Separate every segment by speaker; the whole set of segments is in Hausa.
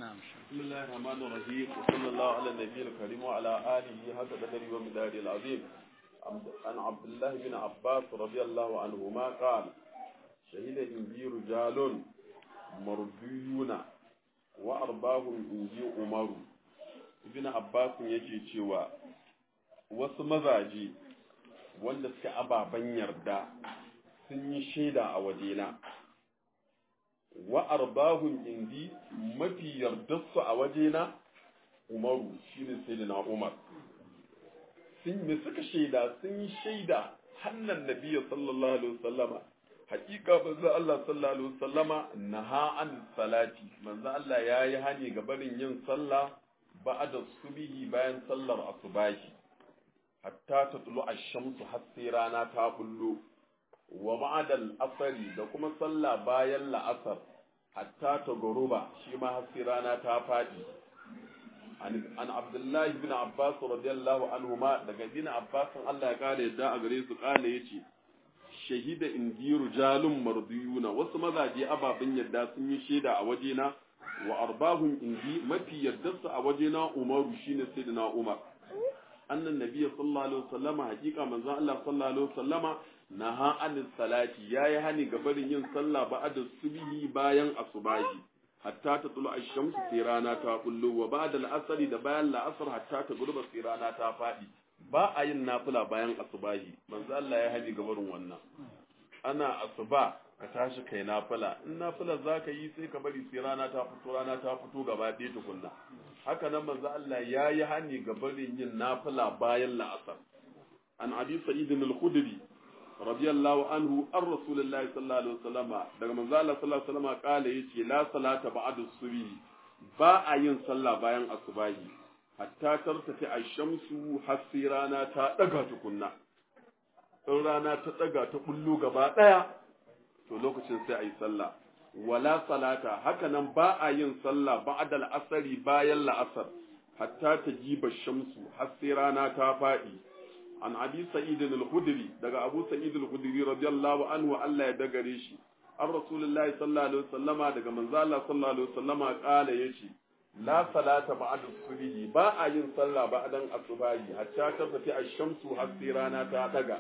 Speaker 1: نعم
Speaker 2: بسم الله الرحمن الرحيم وصلى الله على النبي الكريم وعلى آله حق قدره ومداره العظيم عن عبد الله بن عباس رضي الله عنهما قال شهد إنجي رجال مرديون وأرباهم إنجي عمر ابن عباس yake cewa wasu mazaje wanda suke ababen yarda sun yi shaida a wajena wa arbahun indi mafi yardarsu a wajena umaru shine sayyidina umar sun me suka shaida sun yi shaida hannan nabiyyi sallallahu alaihi wasallama hakika manzo Allah sallallahu alaihi wasallama naha an salati manzo Allah yayi hani ga barin yin sallah ba'da subihi bayan sallar asubahi hatta tatlu ash-shamsu har sai rana ta bullo wa ba'dal asari da kuma sallah bayan la'asar hatta ta goruba shi ma har sai rana ta faɗi an abdullahi bin abbas radiyallahu anhu ma daga bin abbas Allah ya kare yadda a gare su kale yace shahida indiru jalun mardiyuna wasu mazaje ababen yadda sun yi shaida a wajena wa arbahum indi mafi yardarsu a wajena umaru shine sayyidina umar annan nabiyyi sallallahu alaihi wasallama hakika manzon Allah sallallahu alaihi wasallama naha anis salati yayi hani ga barin yin sallah ba'da subhi bayan asubahi hatta ta tulu ash-shamsu sai rana ta kullu wa ba'da al-asri da bayan la'asar hatta ta gurba sai rana ta fadi ba a yin nafila bayan asubahi manzo Allah ya hani ga barin wannan ana asuba ka tashi kai nafila in nafila zaka yi sai ka bari sai rana ta fito rana ta fito gaba ɗaya tukunna haka nan manzo Allah ya yi hani ga barin yin nafila bayan la'asar an abi sa'id al-khudri radiyallahu anhu an rasulullahi sallallahu alaihi wasallam daga manzo Allah sallallahu alaihi wasallam kala yace la salata ba'da subhi ba a yin sallah bayan asubahi hatta tartafi ash-shamsu hasi rana ta daga tukunna in rana ta daga ta bullo gaba daya to lokacin sai ayi sallah wala salata haka nan ba a yin sallah ba'da al-asri bayan la'asar hatta tajiba shamsu hasi rana ta fadi an abi sa'id al-khudri daga abu sa'id al-khudri radiyallahu anhu Allah ya dagare shi an rasulullahi sallallahu alaihi wasallama daga manzo Allah sallallahu alaihi wasallama kala yace la salata ba'da subhi ba a yin sallah ba'dan asubahi hatta ta tafi ash-shamsu har sai rana ta daga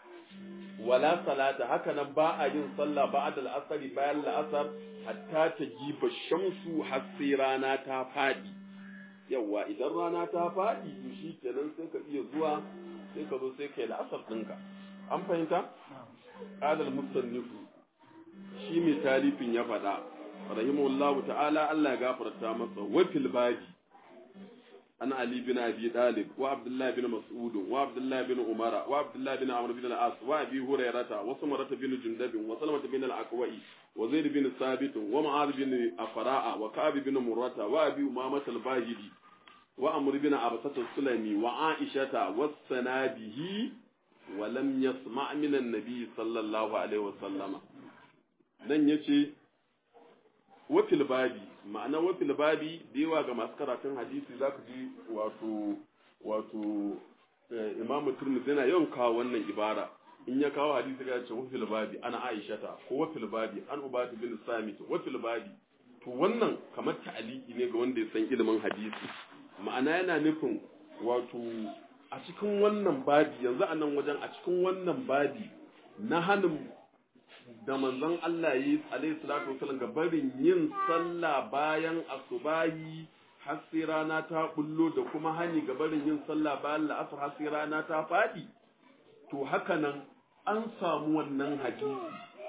Speaker 2: wala salata haka nan ba a yin sallah ba'da al-asr bayan al-asr hatta ta jiba shamsu har sai rana ta fadi yawa idan rana ta fadi to shi kenan sai ka iya zuwa sai ka zo sai ka yi la'asar ɗinka an fahimta ƙadar musannifu shi mai talifin ya faɗa rahimahullahu ta'ala Allah ya gafarta masa wa fil babi an ali bin abi dalib wa abdullah bin mas'ud wa abdullah bin umara wa abdullah bin amr bin al-as wa abi hurairata wa samarata bin jundab wa salamata bin al-aqwa'i wa zaid bin sabit wa mu'adh bin afra'a wa ka'ab bin murrata wa abi umamah al-bahili وأمر بن عبسة السلمي وعائشة والسنابه ولم يسمع من النبي صلى الله عليه وسلم nan ya ce wafil babi ma'ana wafil babi da yawa ga masu karatun hadisi za ku ji wato wato imamu turmus yana yawan kawo wannan ibara in ya kawo hadisi ya ce wafil babi ana aishata ko wafil babi an ubatu bin samit wafil babi to wannan kamar ta'aliki ne ga wanda ya san ilimin hadisi ma'ana yana nufin wato a cikin wannan babi yanzu a nan wajen a cikin wannan babi na hannun da manzon Allah yi alaihi salatu wasallam ga barin yin sallah bayan asubahi har sai rana ta bullo da kuma hani ga barin yin sallah bayan la'asar har sai rana ta faɗi to haka nan an samu wannan hadisi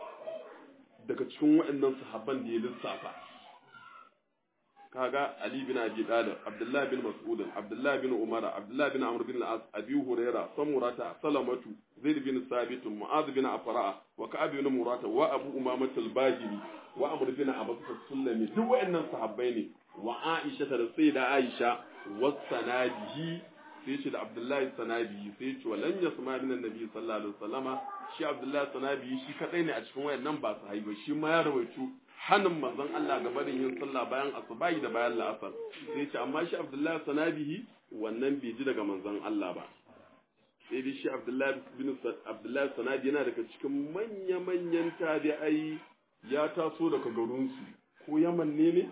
Speaker 2: daga cikin waɗannan sahabban da ya lissafa kaga Ali bin Abi Talib, Abdullah bin Mas'ud, Abdullah bin Umar, Abdullah bin Amr bin Al-As, Abi Huraira, Samurata, Salamatu, Zaid bin Sabit, Mu'adh bin Afra, wa Ka'ab bin Murata, wa Abu Umamah al-Bahili, wa Amr bin Abbas al-Sulami, duk waɗannan sahabbai ne, wa Aisha da Sayyida Aisha, wa Sanabihi, sai ce da Abdullahi Sanabihi, sai ce walan yasma min annabi sallallahu alaihi wasallama, shi Abdullahi Sanabihi shi kadai ne a cikin wayannan ba su haiba, shi ma ya rawaitu hannun manzon Allah ga barin yin sallah bayan asubahi da bayan la'asar sai ce amma shi Abdullahi sanabihi wannan bai ji daga manzon Allah ba sai dai shi Abdullahi bin Abdullahi sanabi yana daga cikin manya-manyan tabi'ai ya taso daga garinsu ko Yaman ne ne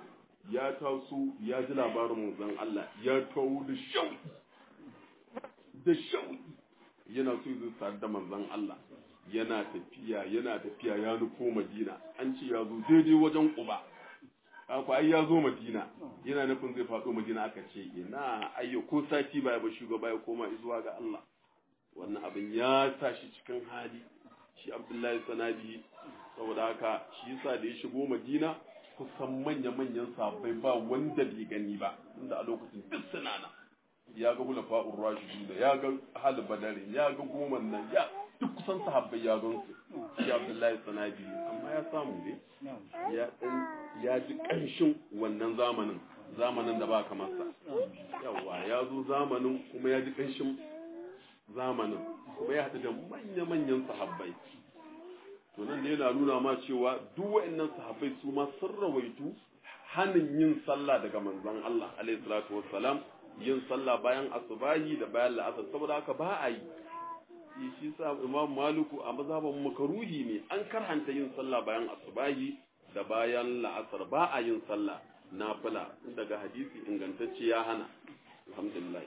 Speaker 2: ya taso ya ji labarin manzon Allah ya tawo da shauki da shauki yana so zai sadu da manzon Allah yana tafiya yana tafiya ya nufo Madina an ce ya zo daidai wajen Quba haka ai ya zo Madina yana nufin zai faɗo Madina aka ce ina ayyo ko sati baya ba shugaba ya koma zuwa ga Allah wannan abin ya sa shi cikin hali shi Abdullahi Sanabi saboda haka shi yasa da ya shigo Madina kusan manya-manyan sabbai ba wanda bai gani ba inda a lokacin duk suna nan ya ga hula fa'ur rashidun ya ga hal badari ya ga goman nan ya duk kusan sahabbai ya gan su shi Abdullahi Sanabi amma ya samu ne ya dan ya ji kanshin wannan zamanin zamanin da ba kamar sa yawa ya zo zamanin kuma ya ji kanshin zamanin kuma ya haɗu da manya-manyan sahabbai to nan da yana nuna ma cewa duk wa'annan sahabbai su ma sun rawaitu hanin yin sallah daga manzon Allah alaihi salatu wassalam yin sallah bayan asubahi da bayan la'asar saboda haka ba a yi shi sa imam maliku a mazhaban makaruhi ne an karhanta yin sallah bayan asubahi da bayan la'asar ba a yin sallah nafila daga hadisi ingantacce ya hana alhamdulillah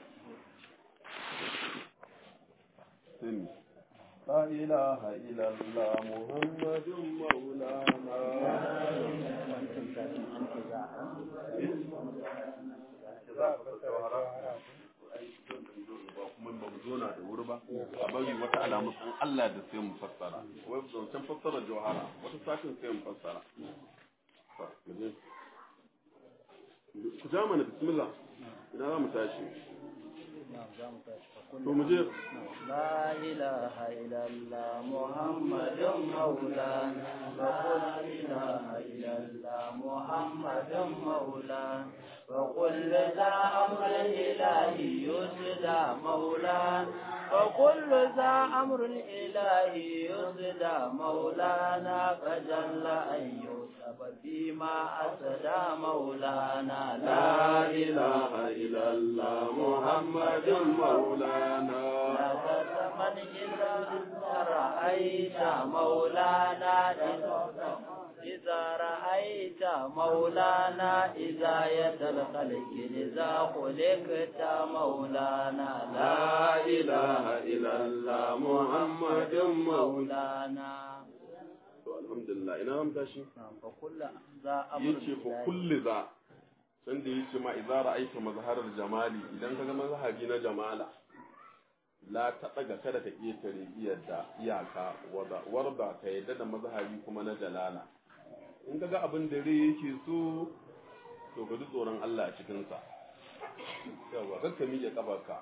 Speaker 2: لا إله إلا الله محمد مولانا kuma ba mu zo na da wuri ba a bari wata alamu san Allah da sai mu fassara wai zancen fassara jawhara wata sakin sai mu fassara ku ja mana bismillah ina za mu tashi to mu je
Speaker 1: لا إله إلا الله محمد مولانا وقل لا إله إلا الله محمد مولانا وكل ذا أمر إلهي يسدى مولانا وكل ذا أمر إلهي يسدى مولانا فجل أن يوسف فيما أسدى مولانا
Speaker 2: لا إله إلا الله محمد مولانا
Speaker 1: لا تتمن إذا رأيت مولانا إذا رأيت مولانا إذا يتلقلك إذا خلقت مولانا
Speaker 2: لا إله إلا الله محمد
Speaker 1: مولانا
Speaker 2: alhamdulillah ina ram tashi
Speaker 1: فكل ذا أمر
Speaker 2: yace fa kulli za san da yace ma idza ra'aita mazharar jamali idan kaga mazhabi na jamala la ta daga kada ka iya tare iyadda iyaka wada warda ka yadda da mazhabi kuma na jalala in kaga abin da rai yake so to ka ji tsoron Allah a cikin sa yawa kakka miƙe kafarka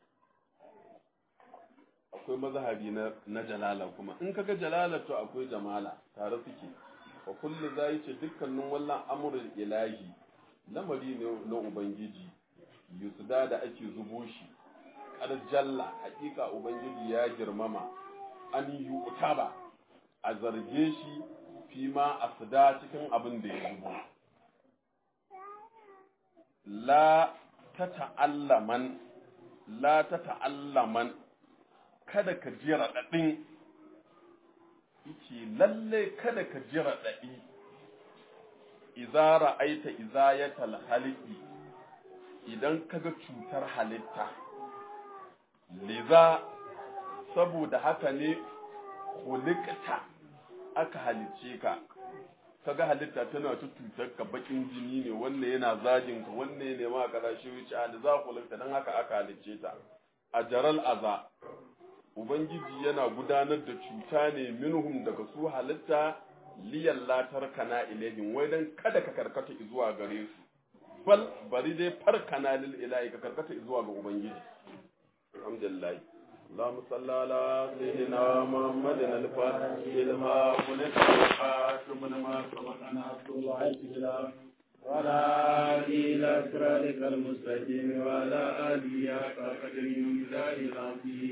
Speaker 2: akwai mazhabi na na jalala kuma in kaga jalala to akwai jamala tare suke wa kullu zai ce dukkanin wallan amrul ilahi lamari ne na ubangiji yusda da ake zubo shi kar jalla hakika ubangiji ya girmama an yi utaba a zarge shi fi ma asda cikin abin da ya zubo la ta ta'allaman la ta ta'allaman kada ka ji raɗaɗin yace lalle kada ka ji raɗaɗi idza ra'aita izayatal haliqi idan kaga cutar halitta liza saboda haka ne khuliqta aka halice ka kaga halitta tana ta cutar ka bakin jini ne wannan yana zagin ka wannan ne ma kaza shi wuce a za khuliqta dan haka aka halice ta a jaral aza ubangiji yana gudanar da cuta ne minhum daga su halitta liyan latar kana ilahin wai dan kada ka karkata zuwa gare su bal bari dai farkana lil ilahi ka karkata zuwa ga ubangiji alhamdulillah اللهم صل على سيدنا محمد الفاتح لما خلق والخاتم لما سبق ناصر الله الكتاب وعلى آله إلى صراطك المستقيم وعلى آله حق قدره ومقداره العظيم